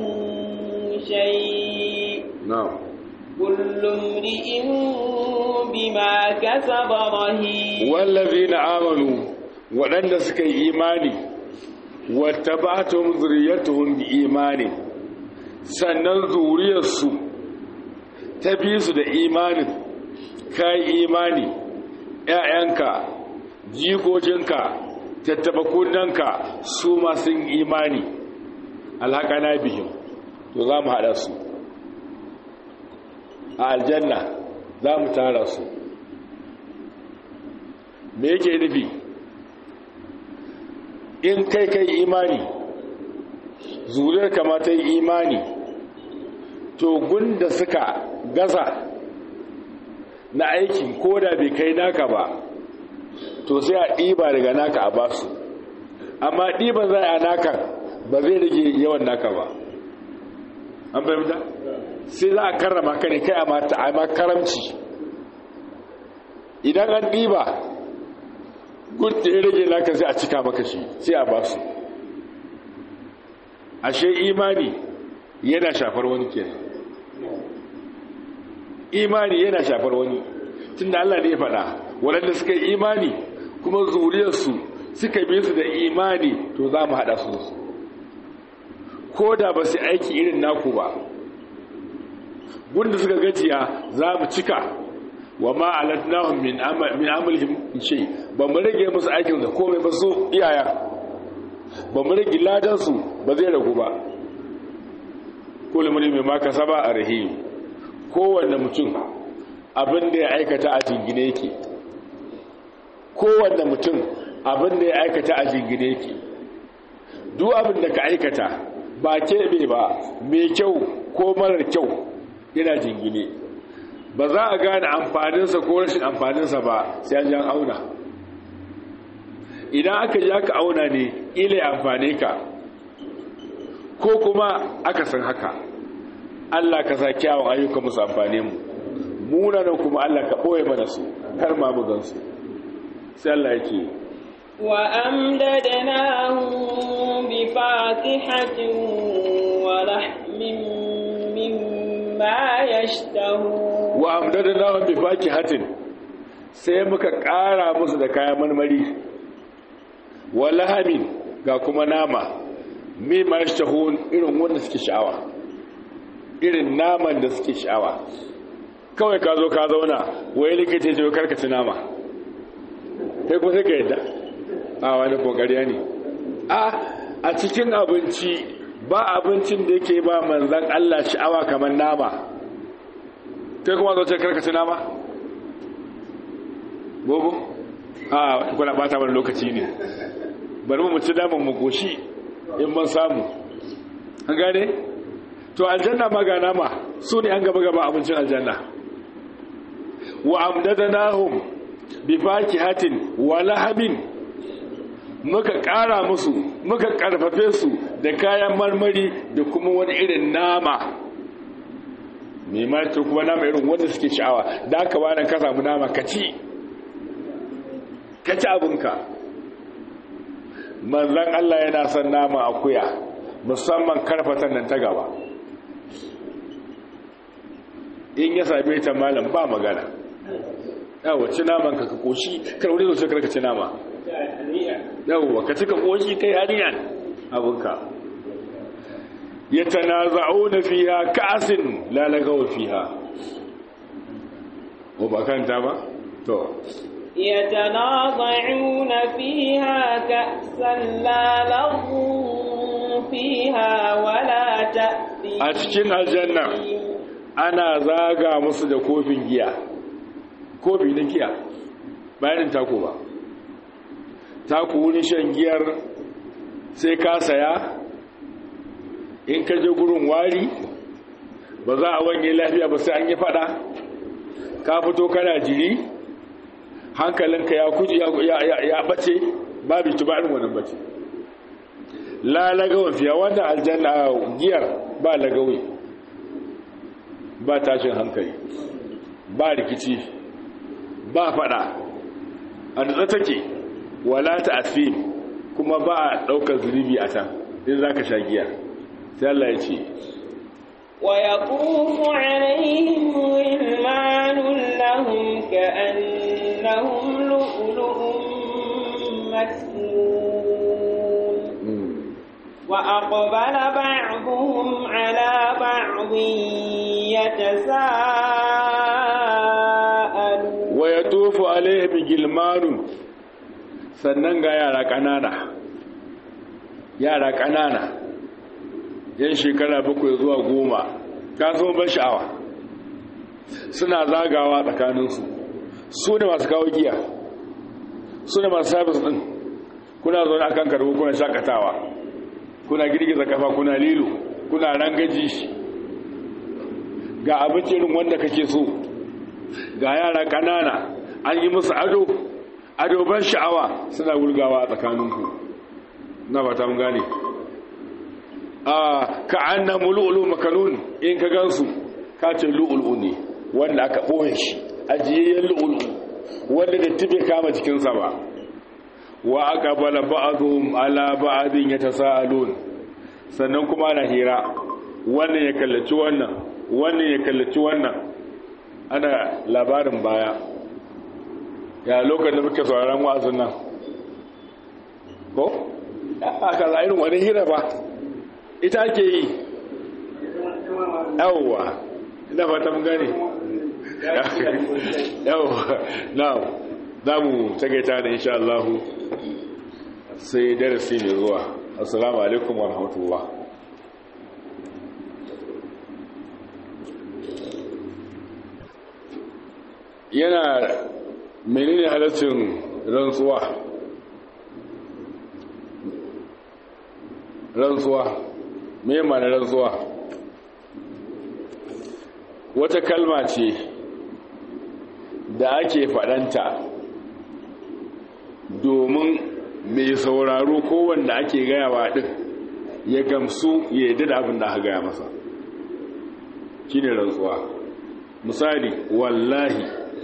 [SPEAKER 2] شيء
[SPEAKER 1] na'am
[SPEAKER 2] كل امرئ بما كسب رهين
[SPEAKER 1] wallazina amanu waɗanda suka yi imani wattaba'atuhum zurriyyatuhum bi imani sannan zuriyarsu ta bi su da imanin kai imani ƴaƴanka jikokinka tattabakunanka su ma sun imani alhaƙana bihim to za mu haɗa su a aljanna za mu tara su me yake nufi in kai kai imani zuriyar kamata yi imani to gunda suka gaza na aikin ko da bai kai naka ba to sai a ɗiba daga naka a basu amma ɗiban za a naka ba zai rage yawan naka ba an fahimta sai za a karrama ka ne kai a ma karamci idan an ɗiba gudun ya rage naka sai a cika maka shi sai a ba su ashe imani yana shafar wani kenan imani yana shafar wani tun da Allah ne ya faɗa waɗanda suka yi imani kuma zuriyarsu suka bi su da imani to za mu haɗa su su ko da ba su aiki irin naku ba gunda suka gajiya za mu cika wa ma alatnahum min amal min amalihim shay ba mu rage musu aikin da komai ba su iyaya ba mu rage ladan su ba zai ragu ba kullu mun mai maka saba a rahim kowanne mutum abin da ya aikata a jingine yake kowanne mutum abin da ya aikata a jingine yake duk abin da ka aikata ba keɓe ba mai kyau ko marar kyau yana jingine ba za a gane amfaninsa ko rashin amfaninsa ba sai an jan auna idan aka ji aka auna ne ile amfane ka ko kuma aka san haka Allah ka sa kyawun ayyuka musu amfane mu munanan kuma Allah ka ɓoye mana su kar ma mu gansu sai Allah yake
[SPEAKER 2] وأمددناهم بفاكهة ولحم مما يشتهون
[SPEAKER 1] وأمددناهم بفاكهة sai muka ƙara musu da kayan marmari walahamin ga kuma nama mai mashtahun irin wanda suke sha'awa irin naman da suke sha'awa kawai ka zo ka zauna wai likita ce karkaci nama kai kuma sai ka yadda a wani kokariya ne a a cikin abinci ba abincin da yake ba manzan Allah sha'awa kamar nama kai kuma zo ce karkaci nama bobo a kuna bata wani lokaci ne bari mu ci daman mu goshi in mun samu an gane to aljanna ma ga nama su ne an gaba gaba abincin aljanna wa amdadanahum bi fakihatin wa lahabin muka ƙara musu muka ƙarfafe su da kayan marmari da kuma wani irin nama mai mata kuma nama irin wanda suke sha'awa da aka ba ka samu nama ka ci ka ci abinka manzan Allah yana son nama akuya musamman karfatan nan ta gaba in ya same ta malam ba magana yawa ci naman ka ka koshi karwari zo karka ci nama yawwa ka cika koshi kai haniyan abinka ya tanaza'una fiha ka'sin la lagaw fiha ko ba kanta ba to
[SPEAKER 2] يتنازعون فيها كأسا لا لغو فيها ولا تأثيم
[SPEAKER 1] a cikin aljanna ana zaga musu da kofin giya kofi na giya bayanin tako ba taku wurin shan giyar sai ka saya in ka je gurin wari ba za a wanye lafiya ba sai an yi fada ka fito kana jiri hankalinka ya kuji ya bace babu tubarin wannan bace la lagawan fiya wanda aljanna giyar ba lagawi ba tashin hankali ba rikici ba fada a da take wala ta asfim kuma ba a ɗaukar zunubi a can in za ka sha giya sai Allah ya ce
[SPEAKER 2] ويطوف عليهم غلمان لهم كأنهم لؤلؤ مكنون وأقبل بعضهم على بعض يتساءلون
[SPEAKER 1] ويطوف عليهم غلمان sannan ga yara ƙanana yara ƙanana yan shekara bakwai zuwa goma ka zama ban sha'awa suna zagawa tsakaninsu su ne masu kawo giya su ne masu sabis ɗin kuna zaune a kan karbo kuna shakatawa kuna girgiza kafa kuna lilo kuna rangaji ga abinci irin wanda kake so ga yara ƙanana an yi musu ado ado ban sha'awa suna wulgawa a tsakaninku na ba ta gane ka an na mulu'ulu makanun in ka gansu ka ce lu'ulu ne wanda aka ɓoye shi ajiyayyen lu'ulu wanda da tibe kama jikinsa ba wa aka bala ba'adun ala ba'adin ya ta sa'alun sannan kuma na hira wannan ya kallaci wannan wannan ya kallaci wannan ana labarin baya ya lokacin da muke sauraron wa'azin nan ko aka za irin wani hira ba ita ake yi yawwa ina fata mun gane yau na za mu tagaita da insha Allah sai darasi mai zuwa assalamu alaikum wa rahmatullah yana menene halaccin rantsuwa rantsuwa me mana rantsuwa wata kalma ce da ake faɗanta domin mai sauraro ko wanda ake gayawa ɗin ya gamsu ya yi da abin da aka gaya masa shi ne rantsuwa misali wallahi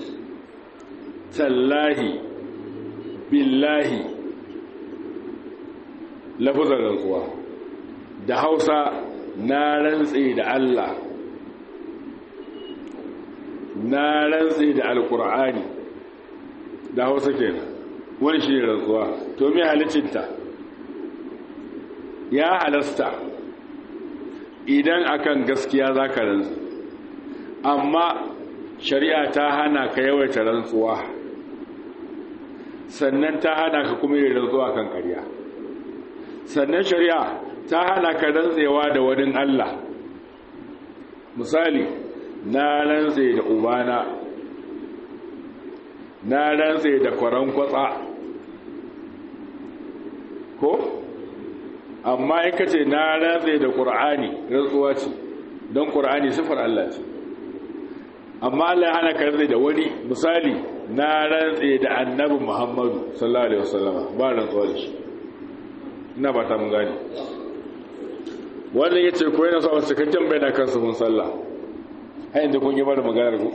[SPEAKER 1] tallahi billahi lafazan rantsuwa da hausa na rantse da Allah na rantse da alkur'ani da hausa kenan wani shi ne rantsuwa to mai halicinta ya halasta idan akan gaskiya za ka rantsu amma shari'a ta hana ka yawaita rantsuwa sannan ta hana ka kuma yin rantsuwa kan ƙarya sannan shari'a ta hana ka rantsewa da wani Allah misali na rantse da ubana na rantse da kwaran kwatsa ko amma in ka ce na rantse da ƙur'ani rantsuwa ce don ƙur'ani sifar Allah ce amma Allah ya hana ka rantse da wani misali na rantse da annabi Muhammadu sallallahu alaihi wasallama ba rantsuwa da shi ina ba ta mun gani wannan yace ko yana so a cikakken bayana kansu mun sallah har inda kun yi bada maganar ku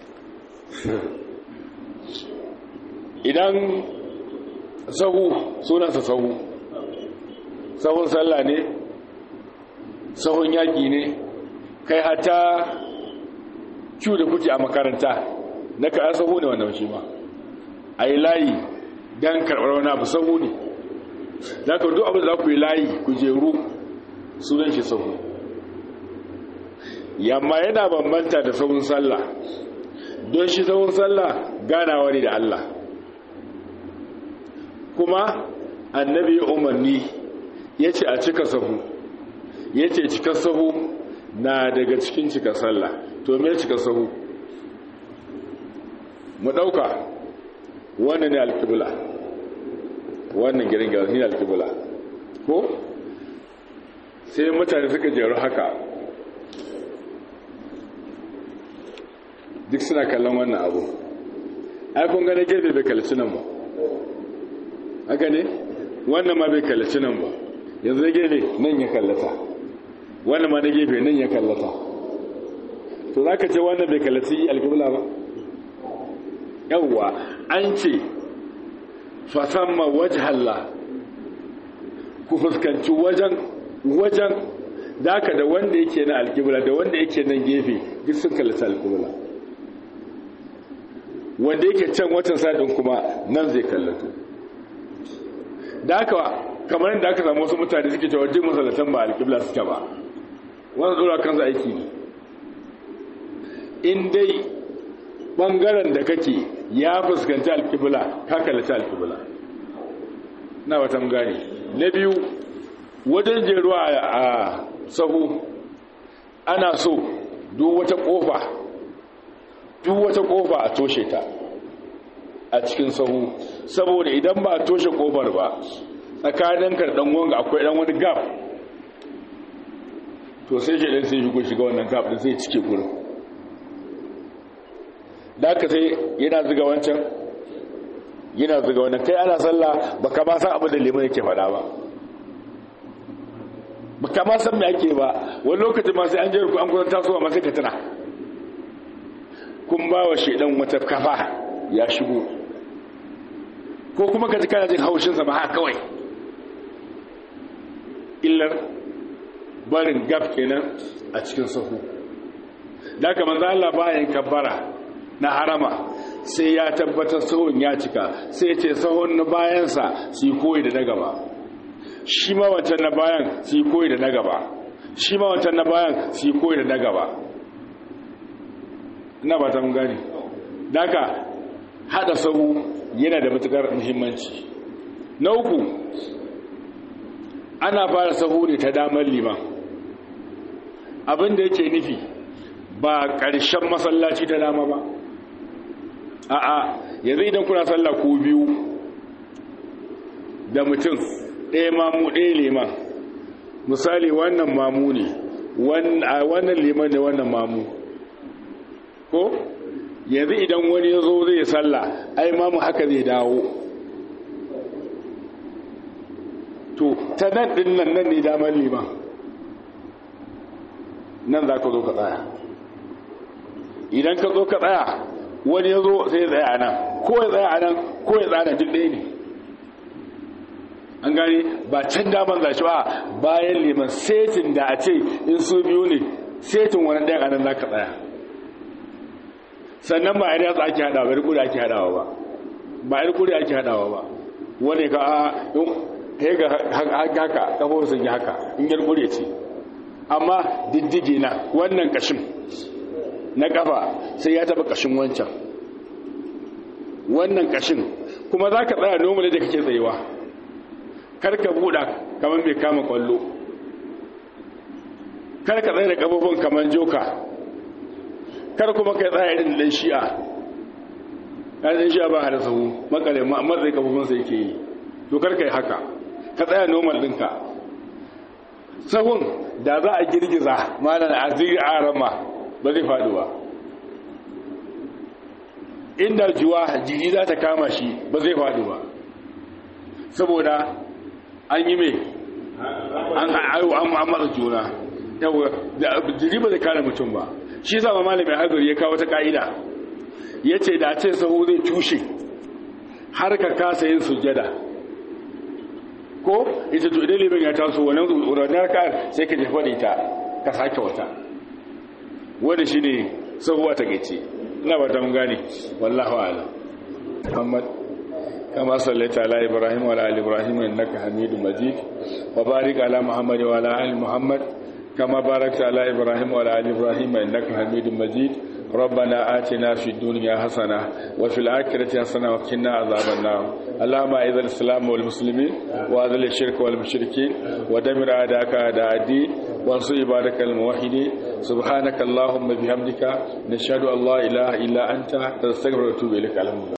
[SPEAKER 1] idan sahu sunansa sahu sahun sallah ne sahun yaƙi ne kai hata ciwo da kuke a makaranta na ka sahu ne wannan shi ma a yi layi don karɓar wani abu sahu ne za ka duk abin da za ku yi layi ku jeru sunan shi sahu yamma yana bambanta da sahun sallah don shi sahun sallah ganawa ne da Allah kuma annabi umarni ya ce a cika sahu ya ce cika sahu na daga cikin cika sallah to me cika sahu mu ɗauka wannan ne alkibula wannan girin girin ne alkibula ko sai mutane suka jeru haka duk suna kallon wannan abu ai kun gane gefe bai kalci nan ba haka ne wannan ma bai kallaci nan ba yanzu gefe nan ya kallata wannan ma na gefe nan ya kallata to za ka ce wannan bai kallaci alkibla ba yawwa an ce fasamma wajhalla ku fuskanci wajen wajen daka da wanda yake na alkibla da wanda yake nan gefe duk sun kallaci alkibla wanda yake can watan sadin kuma nan zai kallato da haka kamar yadda aka samu wasu mutane suke cewa jin masallatan ba alƙibla suke ba wanda tsora kansa aiki ne in dai ɓangaren da kake ya fuskanci alƙibla ka kallaci alƙibla na watan gane na biyu wajen jeruwa a sahu ana so duk wata ƙofa duk wata ƙofa a toshe ta a cikin sahu saboda idan ba a toshe kofar ba tsakanin karɗan wanga akwai ɗan wani gap to sai shi ɗan sai shigo shiga wannan gap ɗin sai cike gurin da aka sai yana ziga wancan yana ziga wannan kai ana sallah ba ka ma san abin da liman yake faɗa ba ba ka ma san me ake ba wani lokacin ma sai an jere ku an kusan tasowa ma sai ka tuna kun ba wa shaidan wata kafa ya shigo ko kuma ka ji kana jin haushinsa ba haka kawai illar barin gaf kenan a cikin sahu da haka manzo Allah bayan kabbara na harama sai ya tabbatar sahun ya cika sai ya ce sahun na bayansa su koyi da na gaba shi ma wancan na bayan su koyi da na gaba shi ma wancan na bayan su koyi da na gaba ina ba ta mun gane daga hada sahu yana da matukar muhimmanci na uku ana fara sahu ne ta damar liman abinda yake nufi ba ƙarshen masallaci ta dama ba a'a yanzu idan kuna sallah ko biyu da mutum ɗaya mamu ɗaya liman misali wannan mamu ne wannan liman ne wannan mamu ko yanzu idan wani ya zo zai sallah ai mamu haka zai dawo to ta nan ɗin nan nan ne damar liman nan za ka zo ka tsaya idan ka zo ka tsaya wani ya zo sai ya tsaya a nan ko ya tsaya a nan ko ya tsaya nan duk ɗaya ne an gani ba can daman za shi ba bayan liman setin da a ce in su biyu ne setin wani ɗayan a nan za ka tsaya sannan ba a yi ake haɗawa ba rikuri ake haɗawa ba ba a rikuri ake haɗawa ba wani ka a yi ga haka kafofin sun yi haka in yi rikuri ce amma diddige na wannan kashin na kafa sai ya taba kashin wancan wannan kashin kuma za ka tsaya nomali da kake tsayewa karka buɗa kamar mai kama kwallo karka tsaye da ƙafofin kamar joka kar kuma kai tsaya irin ɗan shi'a ɗan shi'a ba hada sahu makare matsayi ƙafofinsa yake yi to karka yi haka ka tsaya normal ɗinka sahun da za a girgiza mana a ziri a rama ba zai faɗi ba inda juwa jiji za ta kama shi ba zai faɗi ba saboda an yi mai an matsa juna jiri ba zai kare mutum ba shi zama malamin hagari ya kawo ta ka'ida ya ce da ce sahu zai tushe har ka kasa yin sujjada ko ita to idan liman ya taso wannan ranar ka sai ka jefa da ita ka sake wata wanda shi ne sahuwa ta gace ina ba ta mun gane wallahu a'lam muhammad كما صليت على إبراهيم وعلى آل إبراهيم إنك حميد مجيد وبارك على محمد وعلى آل محمد كما باركت على إبراهيم وعلى آل إبراهيم إنك حميد مجيد ربنا آتنا في الدنيا حسنة وفي الآخرة حسنة وقنا عذاب النار اللهم أعز الإسلام والمسلمين وأذل الشرك والمشركين ودمر أعداءك أعداء الدين وانصر عبادك الموحدين سبحانك اللهم بحمدك نشهد أن لا إله إلا أنت نستغفرك ونتوب إليك